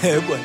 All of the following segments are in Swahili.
Eh, bwana.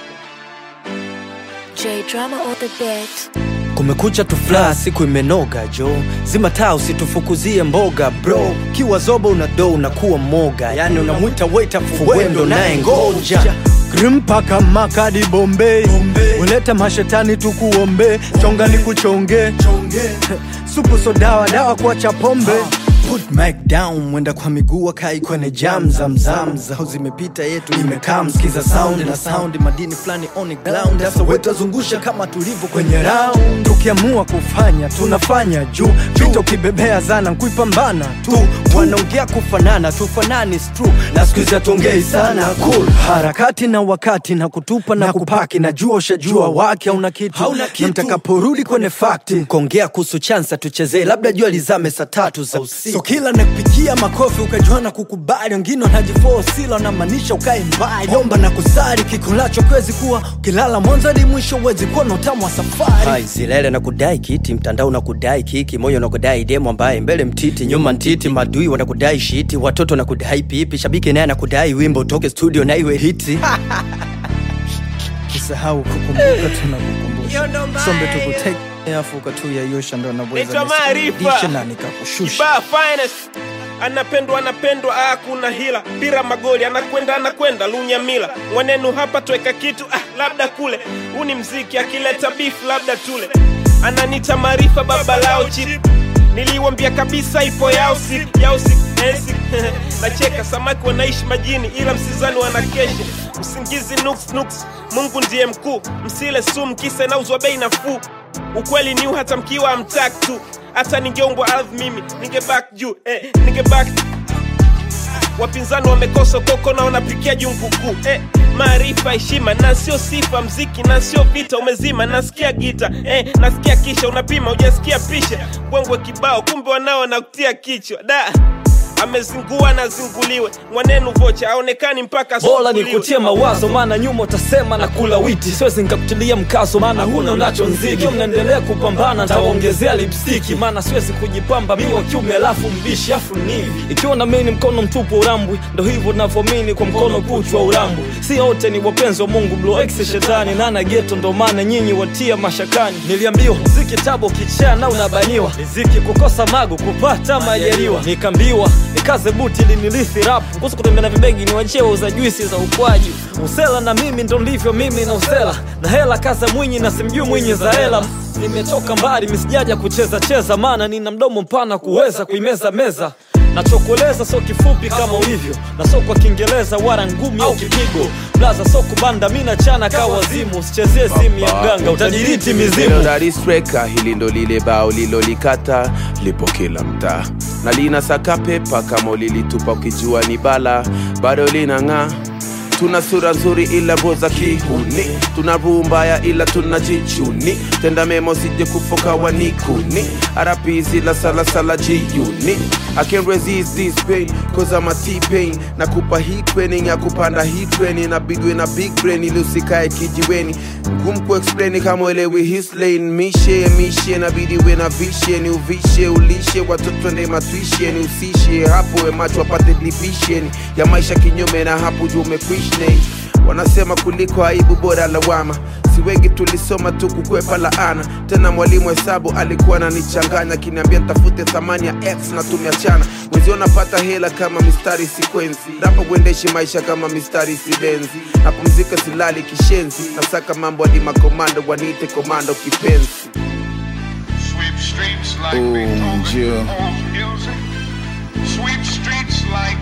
J drama on the beat. kumekucha tufla siku imenoga jo zima taa usitufukuzie mboga bro kiwa zoba una do unakuwa moga yani unamwita waita fuwendo naye ngoja grimpaka makadi bombe uleta mashetani tukuombe chonga ni kuchonge supu so dawa dawa kuacha pombe Put mic down mwenda kwa miguu akai kwenye jam zamzam zao zimepita yetu imekaa msikiza sound na sound madini fulani on ground sasa wetazungusha kama tulivyo kwenye round tukiamua kufanya tunafanya juu vita ukibebea zana kuipambana tu wanaongea kufanana tufanani is true na siku hizi hatuongei sana cool harakati na wakati na kutupa na, kupaki najua ushajua wake hauna kitu Hauna kitu. na mtakaporudi kwenye fakti kuongea kuhusu chansa tuchezee labda jua lizame saa tatu za usiku so kila nakupigia makofi ukajua na kukubali wengine wanajifosila wanamaanisha ukae mbali omba na kusari kikulacho kwezi kuwa ukilala mwanzo hadi mwisho uwezi kuwa na utamu wa safari Hai, zilele na kudai kiti mtandao na kudai kiki moyo na kudai demo ambaye mbele mtiti nyuma ntiti madui wanakudai shiti watoto na kudai pipi shabiki naye anakudai wimbo utoke studio na iwe hiti usahau kukumbuka tunakukumbusha sombe tukuteke afu ukatuyayosha ndo Naitwa anaweza Maarifa. nikurudishe na nikakushusha Kibaa finest anapendwa anapendwa, ah, kuna hila pira magoli anakwenda anakwenda lunyamila mwanenu hapa tweka kitu ah, labda kule huu ni mziki akileta beef labda tule ananita maarifa baba lao chip niliwambia kabisa ipo yao siku yao siku eh, siku. nacheka samaki wanaishi majini ila msizani wanakesha usingizi nuks nuks mungu ndiye mkuu msile sumu kisa inauzwa bei nafuu ukweli ni hata mkiwa amtak tu hata ningeumbwa ardhi mimi ningebak juu eh, ningebak wapinzani wamekosa koko na wanapikia junguku eh, maarifa heshima na sio sifa mziki na sio vita umezima nasikia gita eh, nasikia kisha unapima ujasikia pisha bwengwe kibao kumbe wanao nakutia kichwa da amezingua na zinguliwe mwanenu vocha aonekani mpaka bora asubuliwe. nikutie mawazo maana nyuma utasema na kula witi siwezi nikakutilia mkazo maana huna unacho nziki mnaendelea kupambana ntawaongezea lipstiki maana siwezi kujipamba mi wa kiume alafu mbishi afu nivi ikiwa na mini mkono mtupu urambwi ndo hivyo navyomini kwa mkono kuchwa urambwi si wote ni wapenzi wa mungu bloex shetani nana geto ndo maana nyinyi watia mashakani niliambiwa mziki tabo kichaa na unabaniwa riziki kukosa mago kupata majaliwa nikaambiwa nikaze buti linilithi rapu kuhusu kutembea na vibegi ni wachie wauza juisi za ukwaji usela na mimi ndo ndivyo mimi na usela na hela kaza mwinyi na simjui mwinyi za hela nimetoka mbali misijaja kucheza cheza maana nina mdomo mpana kuweza kuimeza meza nachokueleza sio kifupi kama ulivyo na sio kwa kiingereza wala ngumi au kipigo blaza sio kubanda mi nachana ka wazimu usichezie simu ya mganga utadiriti mizimu daristreka hili ndo lile bao lilolikata lipo kila mtaa na lina saka pepa kama ulilitupa ukijua ni bala bado linang'aa tuna sura nzuri ila roza kihuni tuna ruu mbaya ila tuna jichuni tenda memo sije kufoka wanikuni arapizi la salasala jiuni I can't resist this pain cause I'm a T-pain nakupa hii training ya kupanda hii training nabidwe na big brain ili usikae kijiweni ngumu kuexplain kama elewi his lane mishe mishe nabidi we na vishe ni uvishe ulishe watoto nde matwishe ni usishe hapo we macho apate division ya maisha kinyume na hapo juu umekwishne wanasema kuliko aibu bora lawama si wengi tulisoma tu kukwepa laana tena mwalimu hesabu alikuwa ananichanganya akiniambia tafute thamani ya x na tumeachana mwenzio napata hela kama mistari sikwenzi napo kuendeshi maisha kama mistari sibenzi napumzika silali kishenzi nasaka mambo hadi makomando waniite komando kipenzi Sweep streets like Ooh, Beethoven Jill. owns music. Sweep streets like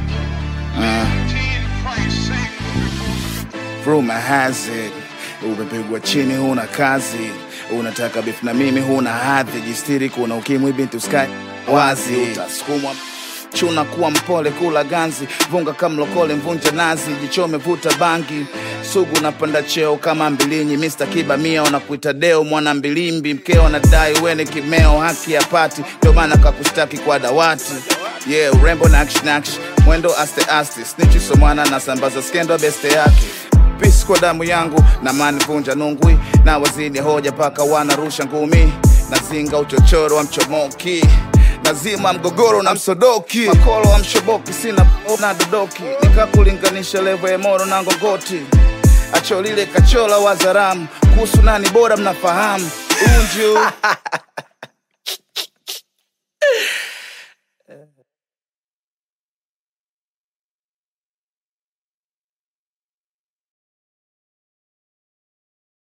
Teen Price sing. Rumor has it umepigwa chini, huna kazi, unataka beef na mimi, huna hadhi, jistiri, kuna ukimwi, binti sky wazi, utasukumwa chuna kuwa mpole, kula ganzi, vunga kamlokole, mvunja nazi, jichome, vuta bangi, sugu napanda cheo kama mbilinyi, Mr. Kiba mia wanakuita deo, mwana mbilimbi, mkeo anadai weni kimeo, haki ya pati, ndio maana kakustaki kwa dawati yeah, urembo na action action, mwendo aste aste, snitchi somwana na sambaza skendo beste yake pisi kwa damu yangu na mani vunja nungwi na wazidi hoja paka wanarusha ngumi nazinga uchochoro wa mchomoki nazima mgogoro na msodoki makolo wa mshoboki sina na dodoki nikakulinganisha levo ya moro na ngongoti acho lile kachola wazaramu kuhusu nani bora mnafahamu unju